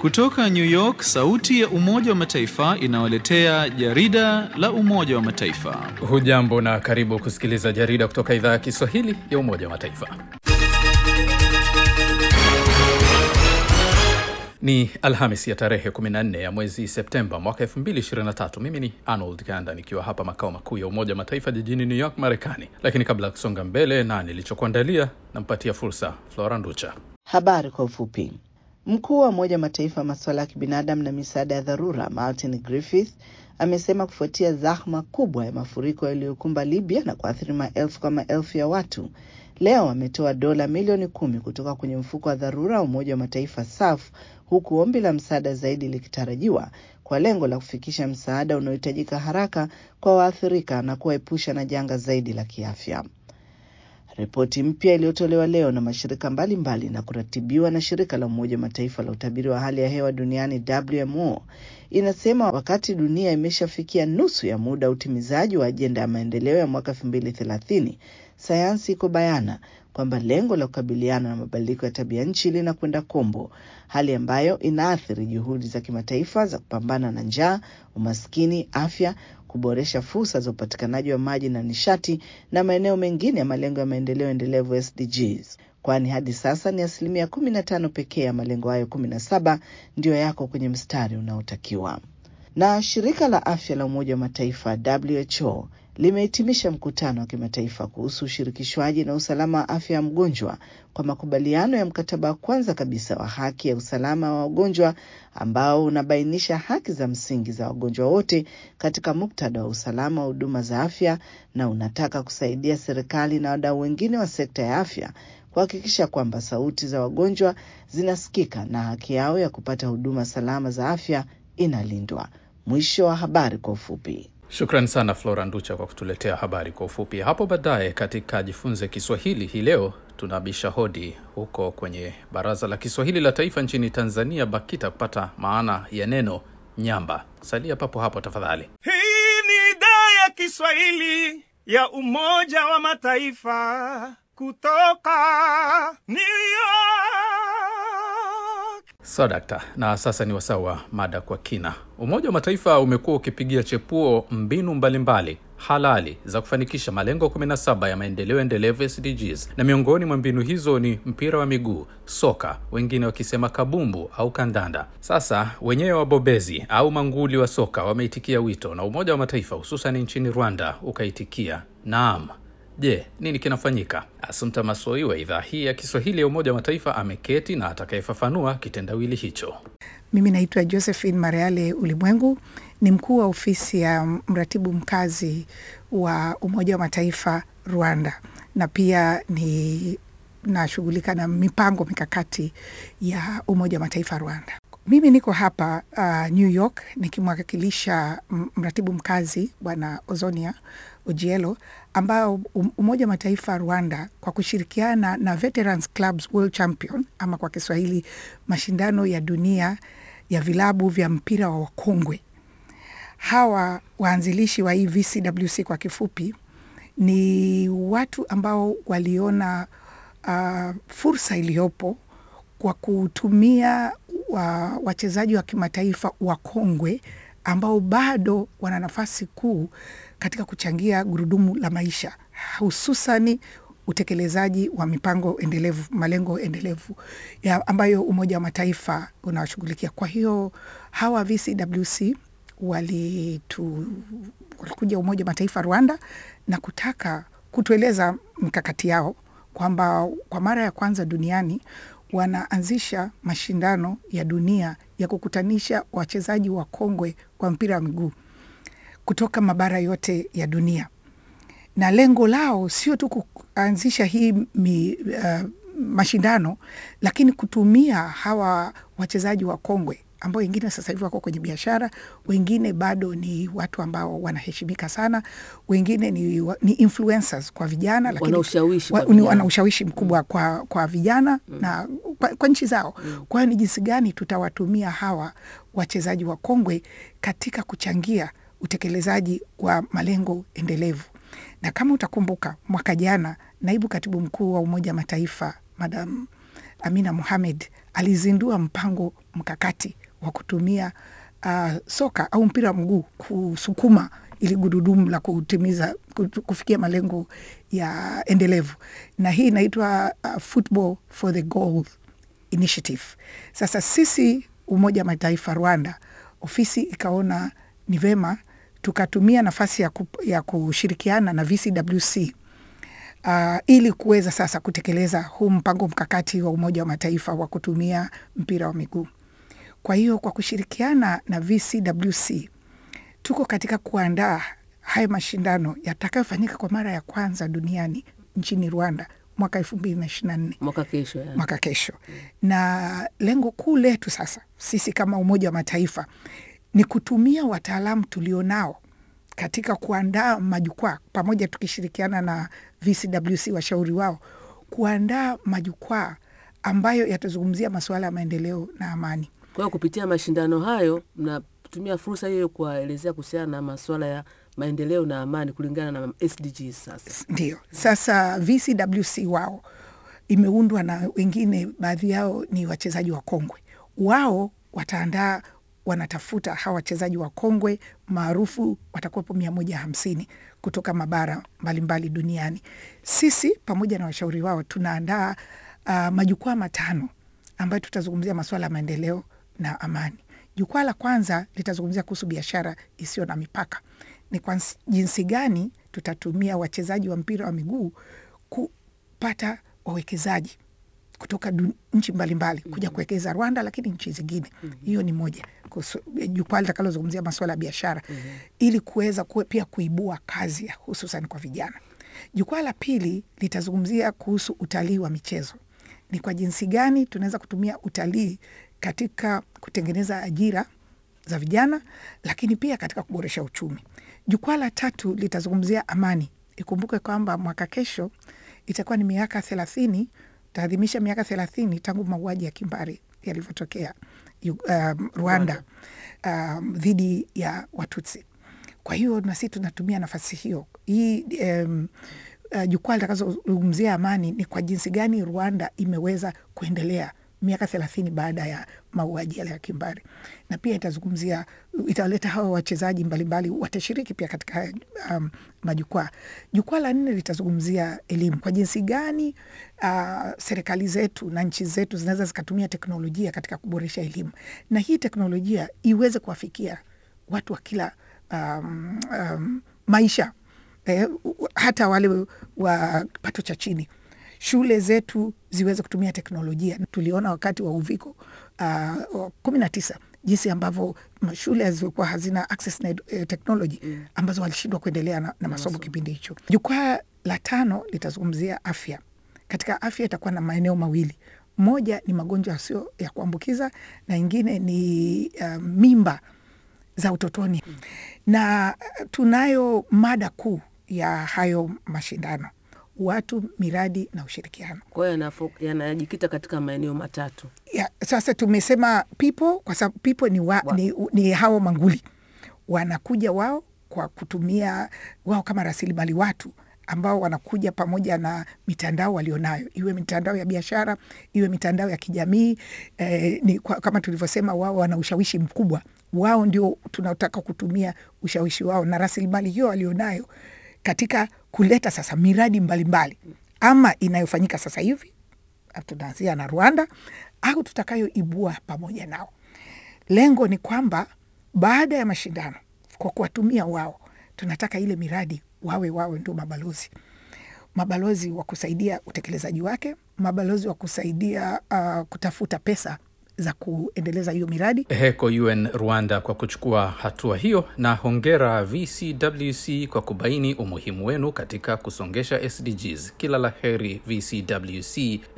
Kutoka New York, sauti ya Umoja wa Mataifa inawaletea jarida la Umoja wa Mataifa. Hujambo na karibu kusikiliza jarida kutoka idhaa ya Kiswahili ya Umoja wa Mataifa. Ni Alhamis ya tarehe 14 ya mwezi Septemba mwaka 2023. Mimi ni Arnold Ganda nikiwa hapa makao makuu ya Umoja wa Mataifa jijini New York, Marekani. Lakini kabla ya kusonga mbele na nilichokuandalia, nampatia fursa Flora Nducha. Habari kwa ufupi. Mkuu wa Umoja wa Mataifa masuala ya kibinadamu na misaada ya dharura Martin Griffith amesema kufuatia zahma kubwa ya mafuriko yaliyokumba Libya na kuathiri maelfu kwa maelfu ya watu, leo ametoa dola milioni kumi kutoka kwenye mfuko wa dharura wa Umoja wa Mataifa SAF, huku ombi la msaada zaidi likitarajiwa kwa lengo la kufikisha msaada unaohitajika haraka kwa waathirika na kuwaepusha na janga zaidi la kiafya. Ripoti mpya iliyotolewa leo na mashirika mbalimbali mbali na kuratibiwa na shirika la Umoja wa Mataifa la utabiri wa hali ya hewa duniani WMO inasema wakati dunia imeshafikia nusu ya muda wa utimizaji wa ajenda ya maendeleo ya mwaka elfu mbili thelathini, sayansi iko bayana kwamba lengo la kukabiliana na mabadiliko ya tabia nchi linakwenda kombo, hali ambayo inaathiri juhudi za kimataifa za kupambana na njaa, umaskini, afya kuboresha fursa za upatikanaji wa maji na nishati na maeneo mengine ya malengo ya maendeleo endelevu SDGs, kwani hadi sasa ni asilimia kumi na tano pekee ya malengo hayo kumi na saba ndiyo yako kwenye mstari unaotakiwa. Na shirika la afya la Umoja wa Mataifa WHO limehitimisha mkutano wa kimataifa kuhusu ushirikishwaji na usalama wa afya ya mgonjwa kwa makubaliano ya mkataba wa kwanza kabisa wa haki ya usalama wa wagonjwa ambao unabainisha haki za msingi za wagonjwa wote katika muktadha wa usalama wa huduma za afya na unataka kusaidia serikali na wadau wengine wa sekta ya afya kuhakikisha kwamba sauti za wagonjwa zinasikika na haki yao ya kupata huduma salama za afya inalindwa. Mwisho wa habari kwa ufupi. Shukran sana Flora Nducha kwa kutuletea habari kwa ufupi. Hapo baadaye katika Jifunze Kiswahili hii leo tunabisha hodi huko kwenye Baraza la Kiswahili la Taifa nchini Tanzania, BAKITA, kupata maana ya neno nyamba. Salia papo hapo tafadhali. Hii ni idhaa ya Kiswahili ya Umoja wa Mataifa kutoka New York. So dakta, na sasa ni wasaa wa mada kwa kina. Umoja wa Mataifa umekuwa ukipigia chepuo mbinu mbalimbali mbali halali za kufanikisha malengo 17 ya maendeleo endelevu SDGs, na miongoni mwa mbinu hizo ni mpira wa miguu, soka, wengine wakisema kabumbu au kandanda. Sasa wenyewe wabobezi au manguli wa soka wameitikia wito na Umoja wa Mataifa, hususan nchini Rwanda ukaitikia naam. Je, nini kinafanyika? Asumta Masoi wa idhaa hii ya Kiswahili ya Umoja wa Mataifa ameketi na atakayefafanua kitendawili hicho. Mimi naitwa Josephine Mareale Ulimwengu, ni mkuu wa ofisi ya mratibu mkazi wa Umoja wa Mataifa Rwanda, na pia ni nashughulika na mipango mikakati ya Umoja wa Mataifa Rwanda. Mimi niko hapa uh, New York nikimwakilisha mratibu mkazi Bwana Ozonia Ojielo ambao Umoja wa Mataifa Rwanda kwa kushirikiana na Veterans Clubs World Champion ama kwa Kiswahili mashindano ya dunia ya vilabu vya mpira wa wakongwe. Hawa waanzilishi wa hii VCWC kwa kifupi ni watu ambao waliona uh, fursa iliyopo kwa kutumia wa, wachezaji wa kimataifa wakongwe ambao bado wana nafasi kuu katika kuchangia gurudumu la maisha hususani utekelezaji wa mipango endelevu, malengo endelevu ya ambayo Umoja wa Mataifa unawashughulikia. Kwa hiyo hawa VCWC walitu, walikuja Umoja wa Mataifa Rwanda na kutaka kutueleza mikakati yao kwamba kwa mara ya kwanza duniani wanaanzisha mashindano ya dunia ya kukutanisha wachezaji wa kongwe wa mpira wa miguu kutoka mabara yote ya dunia, na lengo lao sio tu kuanzisha hii mi, uh, mashindano, lakini kutumia hawa wachezaji wa kongwe ambao wengine sasa hivi wako kwenye biashara, wengine bado ni watu ambao wanaheshimika sana, wengine ni, ni influencers kwa vijana, lakini wana ushawishi mkubwa kwa, kwa vijana mm. na kwa, kwa nchi zao mm. Kwa hiyo ni jinsi gani tutawatumia hawa wachezaji wa kongwe katika kuchangia utekelezaji wa malengo endelevu. Na kama utakumbuka mwaka jana, naibu katibu mkuu wa Umoja wa Mataifa Madam Amina Mohamed alizindua mpango mkakati wa kutumia uh, soka au mpira wa mguu kusukuma ili gurudumu la kutimiza kufikia malengo ya endelevu, na hii inaitwa uh, Football for the Goal Initiative. Sasa sisi Umoja wa Mataifa Rwanda, ofisi ikaona ni vema tukatumia nafasi ya, ku, ya kushirikiana na VCWC uh, ili kuweza sasa kutekeleza huu mpango mkakati wa Umoja wa Mataifa wa kutumia mpira wa miguu. Kwa hiyo kwa kushirikiana na VCWC tuko katika kuandaa haya mashindano yatakayofanyika kwa mara ya kwanza duniani nchini Rwanda mwaka elfu mbili na ishirini na nne mwaka kesho, yani. mwaka kesho, na lengo kuu letu sasa sisi kama Umoja wa Mataifa ni kutumia wataalamu tulionao katika kuandaa majukwaa pamoja, tukishirikiana na VCWC washauri wao, kuandaa majukwaa ambayo yatazungumzia masuala ya maendeleo na amani. Kwa hiyo kupitia mashindano hayo mnatumia fursa hiyo kuwaelezea kuhusiana na masuala ya maendeleo na amani kulingana na SDGs. Sasa ndio sasa VCWC wao imeundwa na wengine, baadhi yao ni wachezaji wa kongwe. Wao wataandaa wanatafuta hawa wachezaji wa kongwe maarufu watakuwepo mia moja hamsini kutoka mabara mbalimbali duniani. Sisi pamoja na washauri wao tunaandaa uh, majukwaa matano ambayo tutazungumzia masuala ya maendeleo na amani. Jukwaa la kwanza litazungumzia kuhusu biashara isiyo na mipaka, ni kwa jinsi gani tutatumia wachezaji wa mpira wa miguu kupata wawekezaji kutoka nchi mbalimbali kuja kuwekeza Rwanda, lakini nchi zingine. Hiyo ni moja jukwaa litakalozungumzia masuala ya biashara mm -hmm. ili kuweza kuwe pia kuibua kazi hususan kwa vijana. Jukwaa la pili litazungumzia kuhusu utalii wa michezo, ni kwa jinsi gani tunaweza kutumia utalii katika kutengeneza ajira za vijana, lakini pia katika kuboresha uchumi. Jukwaa la tatu litazungumzia amani. Ikumbuke kwamba mwaka kesho itakuwa ni miaka thelathini taadhimisha miaka thelathini tangu mauaji ya kimbari yalivyotokea um, Rwanda um, dhidi ya Watutsi. Kwa hiyo nasi tunatumia nafasi hiyo hii um, uh, jukwaa litakazozungumzia amani ni kwa jinsi gani Rwanda imeweza kuendelea miaka thelathini baada ya mauaji yale ya kimbari, na pia itazungumzia italeta hawa wachezaji mbalimbali watashiriki pia katika um, majukwaa. Jukwaa la nne litazungumzia elimu, kwa jinsi gani uh, serikali zetu na nchi zetu zinaweza zikatumia teknolojia katika kuboresha elimu, na hii teknolojia iweze kuwafikia watu wa kila um, um, maisha eh, hata wale wa kipato cha chini shule zetu ziweze kutumia teknolojia. Tuliona wakati wa uviko kumi na tisa jinsi ambavyo shule zilikuwa hazina access na eh, technology mm. ambazo walishindwa kuendelea na, na masomo kipindi hicho. Jukwaa la tano litazungumzia afya. Katika afya itakuwa na maeneo mawili, moja ni magonjwa yasio ya kuambukiza na ingine ni uh, mimba za utotoni mm. na tunayo mada kuu ya hayo mashindano watu, miradi na ushirikiano. Kwa hiyo yanajikita katika maeneo matatu ya, sasa tumesema people kwa sababu people ni, wa, Wa. ni, ni hao manguli wanakuja wao kwa kutumia wao kama rasilimali watu ambao wanakuja pamoja na mitandao walionayo, iwe mitandao ya biashara, iwe mitandao ya kijamii eh, ni, kwa, kama tulivyosema, wao wana ushawishi mkubwa. Wao ndio tunataka kutumia ushawishi wao na rasilimali hiyo walionayo katika kuleta sasa miradi mbalimbali mbali, ama inayofanyika sasa hivi tunaanzia na Rwanda au tutakayoibua pamoja nao. Lengo ni kwamba baada ya mashindano, kwa kuwatumia wao, tunataka ile miradi wawe wawe ndio mabalozi, mabalozi wa kusaidia utekelezaji wake, mabalozi wa kusaidia uh, kutafuta pesa za kuendeleza hiyo miradi. Heko UN Rwanda kwa kuchukua hatua hiyo, na hongera VCWC kwa kubaini umuhimu wenu katika kusongesha SDGs. Kila la heri VCWC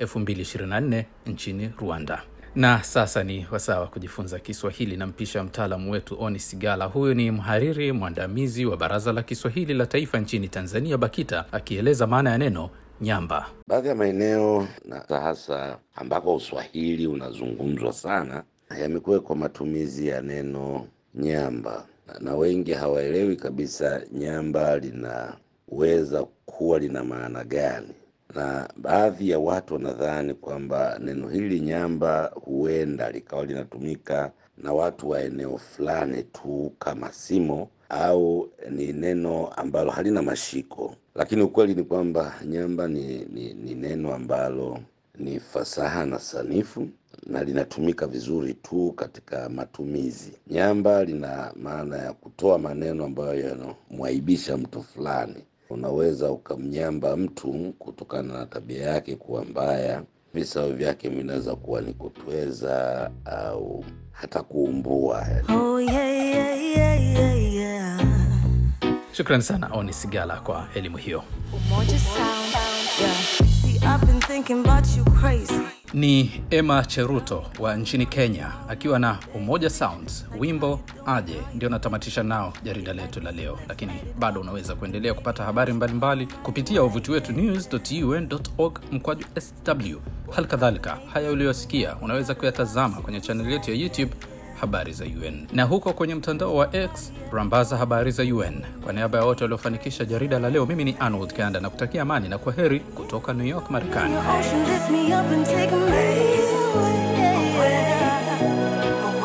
2024 nchini Rwanda. Na sasa ni wasaa wa kujifunza Kiswahili. Nampisha mtaalamu wetu Oni Sigala. Huyu ni mhariri mwandamizi wa Baraza la Kiswahili la Taifa nchini Tanzania, BAKITA, akieleza maana ya neno nyamba. Baadhi ya maeneo na hasa ambako Uswahili unazungumzwa sana yamekuwekwa matumizi ya neno nyamba, na wengi hawaelewi kabisa nyamba linaweza kuwa lina maana gani. na baadhi ya watu wanadhani kwamba neno hili nyamba huenda likawa linatumika na watu wa eneo fulani tu kama simo au ni neno ambalo halina mashiko, lakini ukweli ni kwamba nyamba ni, ni, ni neno ambalo ni fasaha na sanifu na linatumika vizuri tu katika matumizi. Nyamba lina maana ya kutoa maneno ambayo yanamwaibisha mtu fulani. Unaweza ukamnyamba mtu kutokana na tabia yake kuwa mbaya. Visawe vyake vinaweza kuwa ni kutweza au hata kuumbua. Oh yeah, yeah, yeah, yeah, yeah. Shukrani sana Oni Sigala kwa elimu hiyo. Umoja sound. Yeah. See, I've been thinking about you crazy. Ni Emma Cheruto wa nchini Kenya akiwa na Umoja Sounds, wimbo aje ndio natamatisha nao jarida letu la leo, lakini bado unaweza kuendelea kupata habari mbalimbali kupitia wavuti wetu news.un.org mkwaju sw. Hali kadhalika haya uliyosikia unaweza kuyatazama kwenye chaneli yetu ya YouTube habari za UN na huko kwenye mtandao wa X rambaza habari za UN. Kwa niaba ya wote waliofanikisha jarida la leo, mimi ni Arnold Kanda na kutakia amani na kwa heri kutoka New York, Marekani. Your ocean lifts me up and take me away.